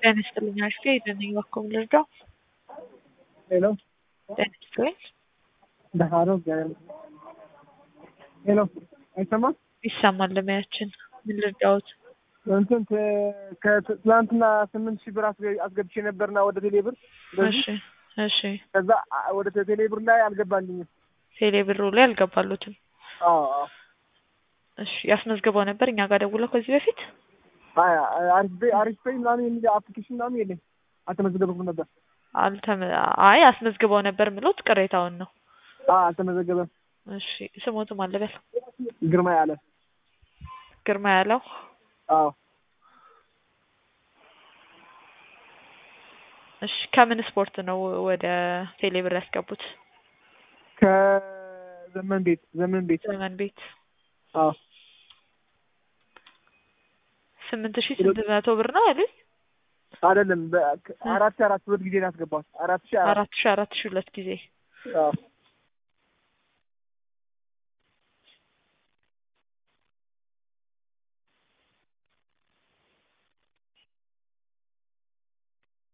ጤና ይስጥልኝ አሽቴ ደህና ነኝ እባክዎ ምን ልርዳው? ሄሎ ጤና ይስጥልኝ ደህና ነው እግዚአብሔር ይመስገን። ሄሎ አይሰማም? ይሰማል ለሙያችን ምን ልርዳዎት? እንትን ተ- ከትላንትና ስምንት ሺህ ብር አስገ- አስገብቼ ነበርና ወደ ቴሌ ብር በዚህ እሺ እሺ ከዛ አ- ወደ ቴሌ ብር ላይ አልገባልኝም። ቴሌ ብሩ ላይ አልገባሉትም። አዎ አዎ። እሺ ያስመዝግበው ነበር እኛ ጋር ደውለው ከዚህ በፊት አይ አሪፍ ቤ አሪፍ ቤ ምናምን የሚል አፕሊኬሽን ምናምን የለኝ አልተመዘገበኩም ነበር። አልተመ አይ አስመዝግበው ነበር ምሎት ቅሬታውን ነው። አዎ አልተመዘገበም። እሺ ስሞትም አለበል ግርማ ያለ ግርማ ያለው አዎ እሺ ከምን ስፖርት ነው ወደ ቴሌ ብር ያስገቡት? ከዘመን ቤት ዘመን ቤት ዘመን ቤት አዎ ስምንት ሺህ ስንት መቶ ብር ነው ያሉኝ? አይደለም በ- አራት ሺህ አራት ሁለት ጊዜ ነው ያስገባሁት። አራት ሺህ አራት አራት ሺህ አራት ሺህ ሁለት ጊዜ አዎ